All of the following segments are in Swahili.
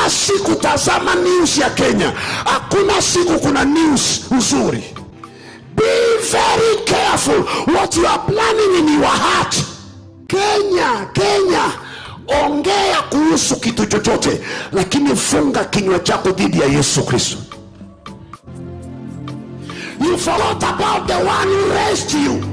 kila siku tazama news ya kenya hakuna siku kuna news nzuri be very careful what you are planning in your heart kenya kenya ongea kuhusu kitu chochote lakini funga kinywa chako dhidi ya yesu kristo you forgot about the one who raised you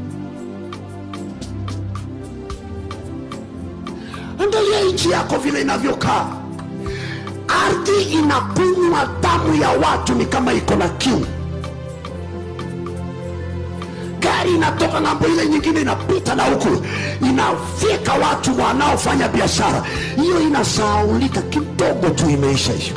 angalia nchi yako vile inavyokaa ardhi inakunywa damu ya watu ni kama iko na kiu gari inatoka ng'ambo ile nyingine inapita na huku inafyeka watu wanaofanya biashara hiyo inasaulika kidogo tu imeisha hiyo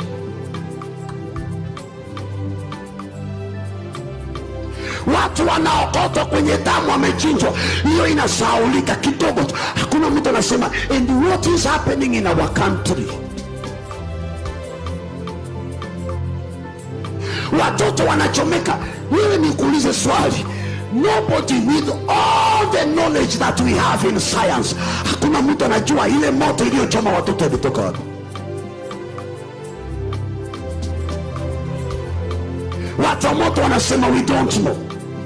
watu wanaokotwa kwenye damu wamechinjwa hiyo inasaulika kidogo tu hakuna mtu anasema and what is happening in our country watoto wanachomeka wewe nikuulize swali nobody with all the knowledge that we have in science hakuna mtu anajua ile moto iliyochoma watoto ilitoka wapi watu wa moto wanasema we don't know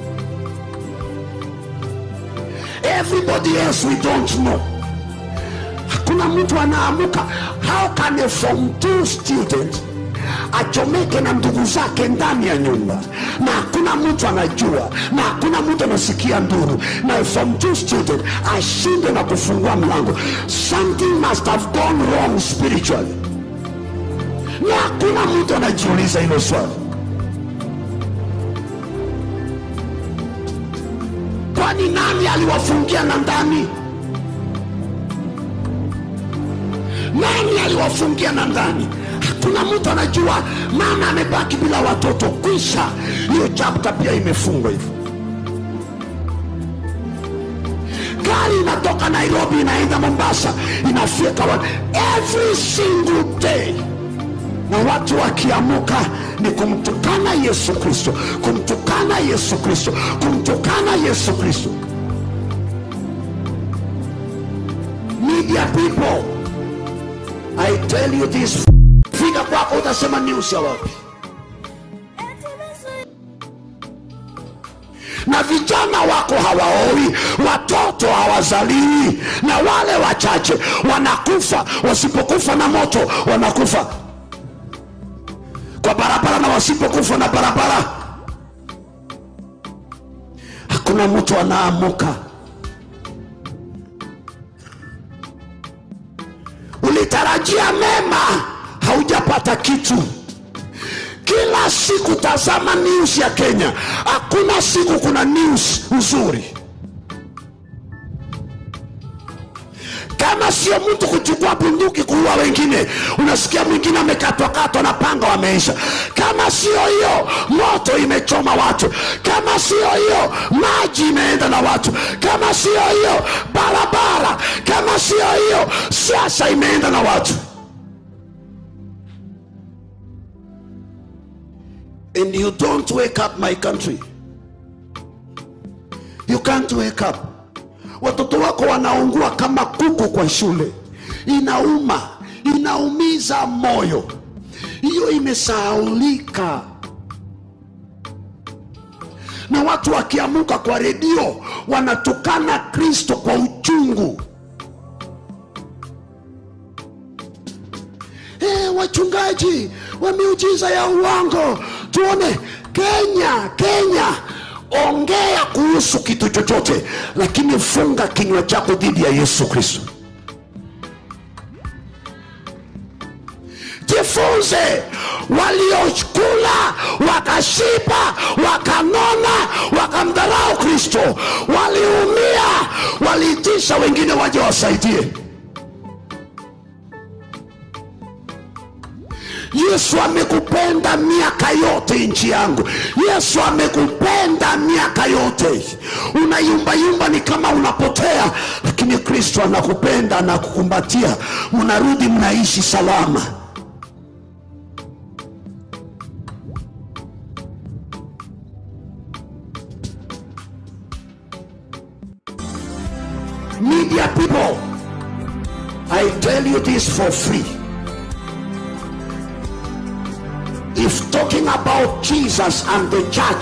everybody else we don't know hakuna mtu anaamuka how can a form two student achomeke na ndugu zake ndani ya nyumba na hakuna mtu anajua na hakuna mtu anasikia nduru na a form two student ashinde na kufungua mlango something must have gone wrong spiritually na hakuna mtu anajiuliza hilo swali kwani nani aliwafungia na ndani nani aliwafungia na ndani hakuna mtu anajua mama amebaki bila watoto kwisha hiyo chapta pia imefungwa hivyo gari inatoka nairobi inaenda mombasa inafyeka watu every single day na watu wakiamuka ni kumtukana yesu kristo kumtukana yesu kristo kumtukana yesu kristo media people i tell you this fika kwako utasema news ya wapi na vijana wako hawaoi watoto hawazaliwi na wale wachache wanakufa wasipokufa na moto wanakufa kwa barabara na wasipokufa na barabara hakuna mtu anaamuka ulitarajia mema haujapata kitu kila siku tazama news ya kenya hakuna siku kuna news nzuri kama sio mtu kuchukua bunduki kuua wengine unasikia mwingine amekatwakatwa na panga wameisha kama sio hiyo moto imechoma watu kama sio hiyo maji imeenda na watu kama sio hiyo barabara kama sio hiyo siasa imeenda na watu and you don't wake up my country you can't wake up watoto wako wanaungua kama kuku kwa shule inauma inaumiza moyo hiyo imesahaulika na watu wakiamuka kwa redio wanatukana kristo kwa uchungu hey, wachungaji wa miujiza ya uongo tuone kenya kenya ongea kuhusu kitu chochote lakini funga kinywa chako dhidi ya yesu kristo jifunze waliokula wakashiba wakanona wakamdharau kristo waliumia waliitisha wengine waje wasaidie yesu amekupenda miaka yote nchi yangu yesu amekupenda miaka yote unayumbayumba ni kama unapotea lakini kristo anakupenda anakukumbatia mnarudi mnaishi salama media people i tell you this for free if talking about jesus and the church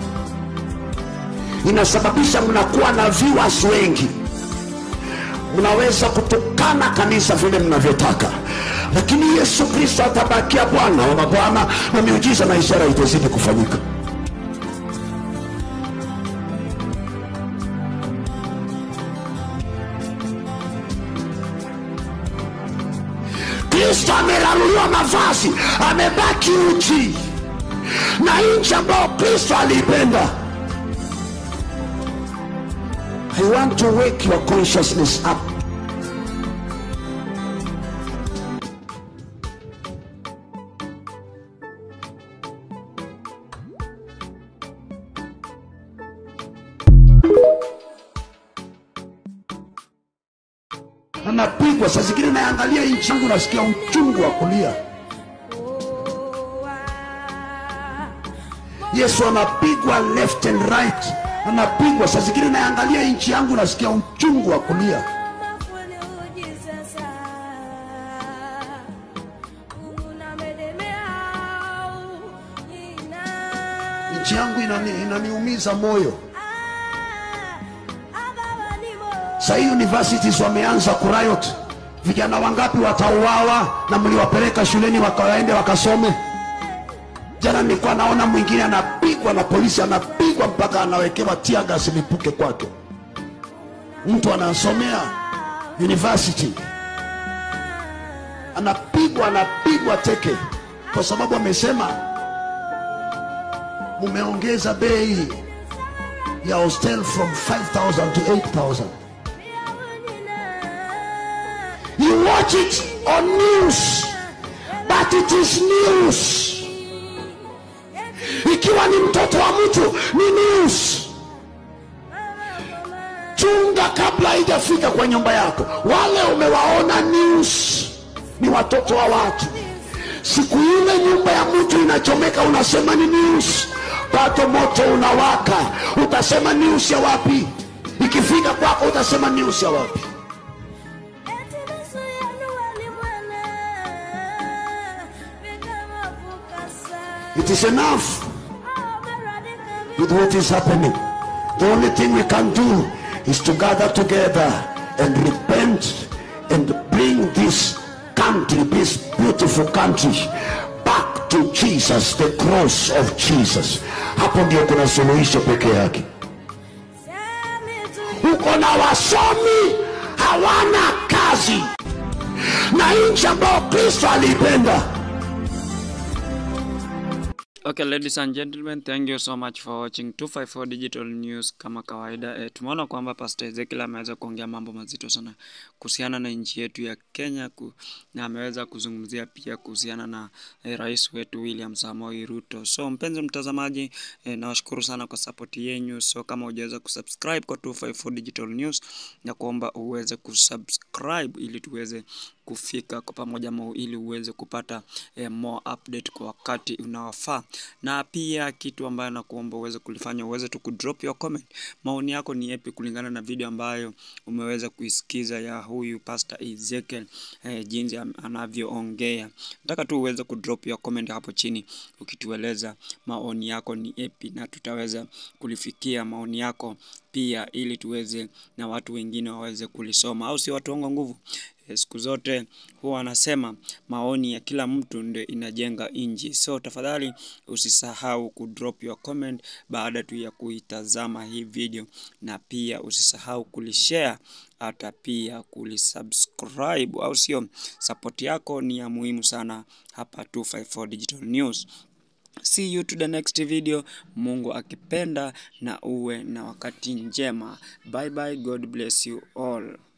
inasababisha mnakuwa na viewers wengi mnaweza kutukana kanisa vile mnavyotaka lakini yesu kristo atabakia bwana wa mabwana na miujiza na ishara itazidi kufanyika kristo ameraruliwa mavazi amebaki uchi na nchi ambayo kristo aliipenda i want to wake your consciousness up anapigwa saa zingine naangalia nchi yangu nasikia uchungu wa kulia yesu anapigwa left and right anapigwa saa zingine naangalia nchi yangu nasikia uchungu wa kulia nchi yangu inani, inaniumiza moyo sahii universities wameanza kurayot vijana wangapi watauawa na mliwapeleka shuleni wakawaende wakasome jana nilikuwa naona mwingine anapigwa na polisi anapigwa mpaka anawekewa tiagas lipuke kwake mtu anasomea university anapigwa anapigwa teke kwa sababu amesema mumeongeza bei ya hostel from 5000 to 8000 you watch it on news but it is news ikiwa ni mtoto wa mtu ni news chunga kabla haijafika kwa nyumba yako wale umewaona news ni watoto wa watu siku ile nyumba ya mtu inachomeka unasema ni news bado moto unawaka utasema news ya wapi ikifika kwako utasema news ya wapi it is enough with what is happening the only thing we can do is to gather together and repent and bring this country this beautiful country back to jesus the cross of jesus hapo ndio kuna suluhisho peke yake uko na wasomi hawana kazi na nchi ambayo kristo aliipenda Okay, ladies and gentlemen, thank you so much for watching 254 Digital News. Kama kawaida e, tumeona kwamba Pastor Ezekiel ameweza kuongea mambo mazito sana kuhusiana na nchi yetu ya Kenya ku, na ameweza kuzungumzia pia kuhusiana na e, rais wetu William Samoei Ruto. So mpenzi mtazamaji, e, nawashukuru sana kwa support yenu. So kama hujaweza kusubscribe kwa 254 Digital News, na kuomba uweze kusubscribe ili tuweze kufika kwa pamoja mo ili uweze kupata eh, more update kwa wakati unaofaa, na pia kitu ambayo nakuomba uweze kulifanya uweze tu kudrop your comment. Maoni yako ni yapi kulingana na video ambayo umeweza kuisikiza ya huyu Pastor Ezekiel eh, jinsi anavyoongea. Nataka tu uweze kudrop your comment hapo chini ukitueleza maoni yako ni yapi, na tutaweza kulifikia maoni yako pia ili tuweze na watu wengine waweze kulisoma, au si watu wangu nguvu siku zote huwa wanasema maoni ya kila mtu ndio inajenga inji. So tafadhali usisahau kudrop your comment baada tu ya kuitazama hii video, na pia usisahau kulishare hata pia kulisubscribe, au sio? Support yako ni ya muhimu sana hapa 254 Digital News. See you to the next video, Mungu akipenda, na uwe na wakati njema. Bye bye, God bless you all.